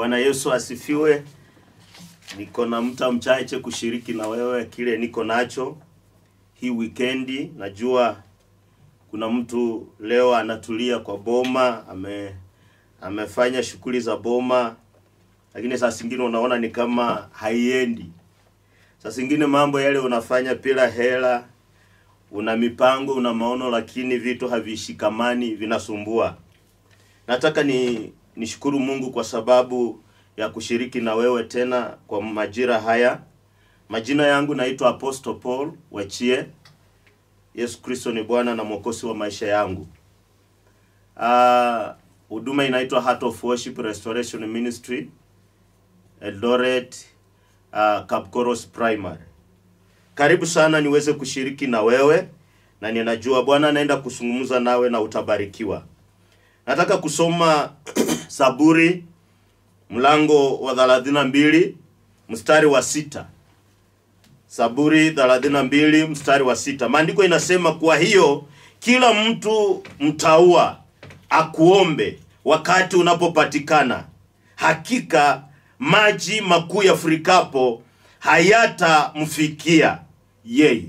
Bwana Yesu asifiwe. Niko na mta mchache kushiriki na wewe kile niko nacho hii wikendi. Najua kuna mtu leo anatulia kwa boma, ame amefanya shughuli za boma, lakini saa zingine unaona ni kama haiendi. Saa zingine mambo yale unafanya bila hela, una mipango, una maono, lakini vitu havishikamani, vinasumbua. Nataka ni nishukuru Mungu kwa sababu ya kushiriki na wewe tena kwa majira haya. Majina yangu naitwa Apostle Paul Wachie. Yesu Kristo ni Bwana na Mwokozi wa maisha yangu. Ah, huduma inaitwa Heart of Worship Restoration Ministry Eldoret, uh, Kapkoros Primary. Karibu sana niweze kushiriki na wewe na ninajua Bwana anaenda kuzungumza nawe na utabarikiwa. Nataka kusoma Saburi mlango wa 32 mstari wa sita. Saburi 32 mstari wa sita. Maandiko inasema kwa hiyo kila mtu mtaua akuombe wakati unapopatikana. Hakika maji makuu yafurikapo hayatamfikia yeye.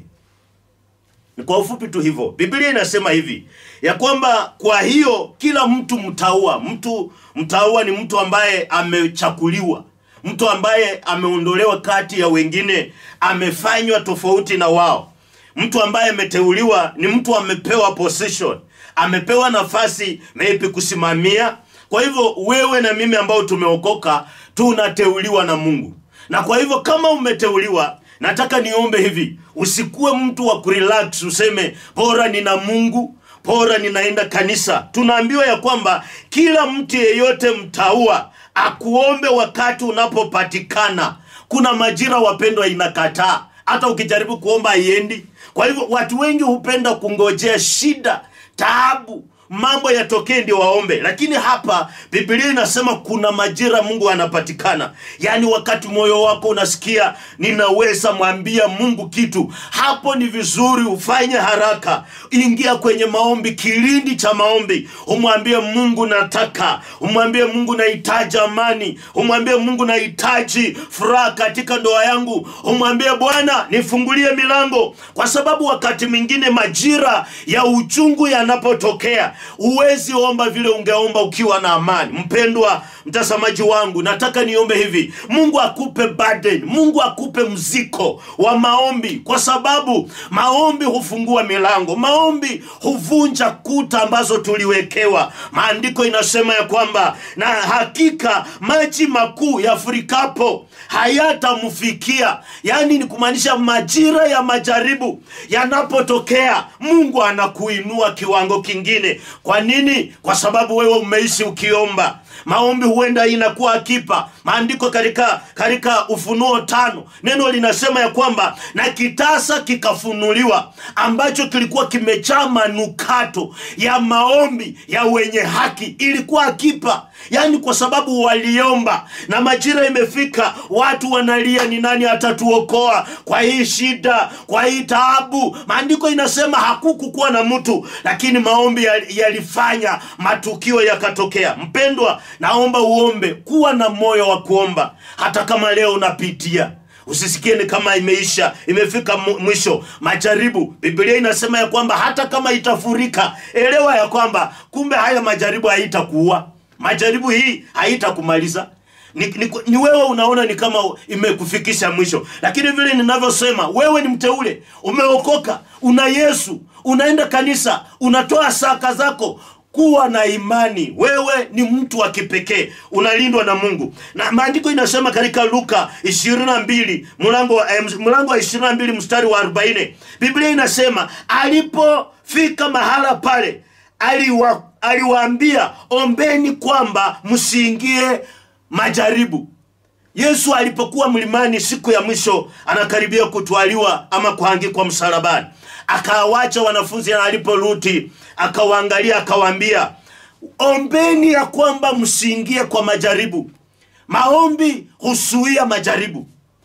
Ni kwa ufupi tu hivyo. Biblia inasema hivi ya kwamba kwa hiyo kila mtu mtaua. Mtu mtaua ni mtu ambaye amechakuliwa, mtu ambaye ameondolewa kati ya wengine, amefanywa tofauti na wao. Mtu ambaye ameteuliwa ni mtu amepewa position, amepewa nafasi maybe kusimamia. Kwa hivyo wewe na mimi ambao tumeokoka tunateuliwa na Mungu, na kwa hivyo kama umeteuliwa nataka niombe hivi, usikuwe mtu wa kurelax useme bora nina Mungu, bora ninaenda kanisa. Tunaambiwa ya kwamba kila mtu yeyote mtaua akuombe wakati unapopatikana. Kuna majira wapendwa, inakataa hata ukijaribu kuomba haiendi. Kwa hivyo watu wengi hupenda kungojea shida, taabu mambo yatokee ndio waombe, lakini hapa Biblia inasema kuna majira Mungu anapatikana, yaani wakati moyo wako unasikia ninaweza mwambia Mungu kitu, hapo ni vizuri ufanye haraka, ingia kwenye maombi, kilindi cha maombi, umwambie Mungu nataka, umwambie Mungu nahitaji amani, umwambie Mungu nahitaji furaha katika ndoa yangu, umwambie Bwana nifungulie milango, kwa sababu wakati mwingine majira ya uchungu yanapotokea huwezi omba vile ungeomba ukiwa na amani. Mpendwa mtazamaji wangu, nataka niombe hivi, Mungu akupe burden, Mungu akupe mziko wa maombi, kwa sababu maombi hufungua milango, maombi huvunja kuta ambazo tuliwekewa. Maandiko inasema ya kwamba na hakika maji makuu yafurikapo hayatamfikia, yaani ni kumaanisha majira ya majaribu yanapotokea, Mungu anakuinua kiwango kingine. Kwa nini? Kwa sababu wewe umeishi ukiomba. Maombi huenda inakuwa akipa. Maandiko katika katika Ufunuo tano neno linasema ya kwamba na kitasa kikafunuliwa ambacho kilikuwa kimejaa manukato ya maombi ya wenye haki, ilikuwa akipa, yaani kwa sababu waliomba na majira imefika, watu wanalia, ni nani atatuokoa kwa hii shida, kwa hii taabu? Maandiko inasema hakukukuwa na mtu, lakini maombi yalifanya matukio yakatokea. Mpendwa, naomba uombe, kuwa na moyo wa kuomba, hata kama leo unapitia Usisikie ni kama imeisha, imefika mwisho majaribu. Biblia inasema ya kwamba hata kama itafurika, elewa ya kwamba kumbe haya majaribu haitakuua, majaribu hii haitakumaliza. Ni, ni, ni wewe unaona ni kama imekufikisha mwisho, lakini vile ninavyosema, wewe ni mteule, umeokoka, una Yesu, unaenda kanisa, unatoa saka zako kuwa na imani, wewe ni mtu wa kipekee, unalindwa na Mungu. Na maandiko inasema katika Luka 22 mlango wa eh, mlango wa 22 mstari wa 40, Biblia inasema alipofika mahala pale aliwa, aliwaambia ombeni kwamba msiingie majaribu. Yesu alipokuwa mlimani siku ya mwisho anakaribia kutwaliwa ama kuangikwa msalabani, akawacha wanafunzi, na aliporudi akawaangalia, akawaambia ombeni ya kwamba msiingie kwa majaribu. Maombi husuia majaribu.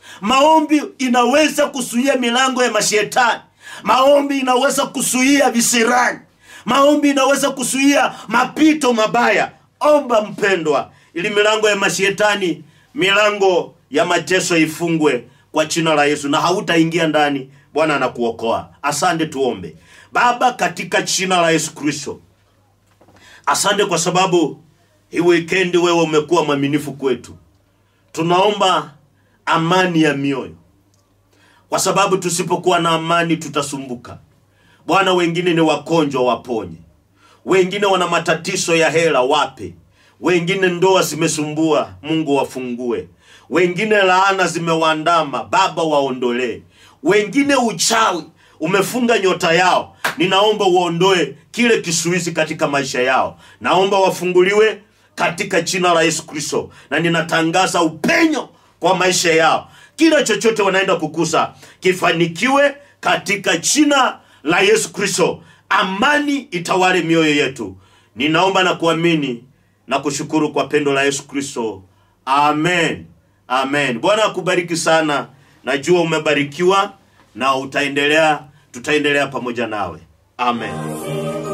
Maombi inaweza kusuia milango ya mashetani. Maombi inaweza kusuia visirani. Maombi inaweza kusuia mapito mabaya. Omba mpendwa, ili milango ya mashetani milango ya mateso ifungwe kwa jina la yesu na hautaingia ndani bwana anakuokoa asante tuombe baba katika jina la yesu kristo asante kwa sababu hii wikendi wewe umekuwa mwaminifu kwetu tunaomba amani ya mioyo kwa sababu tusipokuwa na amani tutasumbuka bwana wengine ni wagonjwa waponye wengine wana matatizo ya hela wape wengine ndoa zimesumbua mungu wafungue wengine laana zimewaandama baba waondolee wengine uchawi umefunga nyota yao ninaomba uondoe kile kisuizi katika maisha yao naomba wafunguliwe katika jina la yesu kristo na ninatangaza upenyo kwa maisha yao kila chochote wanaenda kukusa kifanikiwe katika jina la yesu kristo amani itawale mioyo yetu ninaomba na kuamini na kushukuru kwa pendo la yesu kristo amen amen bwana akubariki sana najua umebarikiwa na utaendelea tutaendelea pamoja nawe amen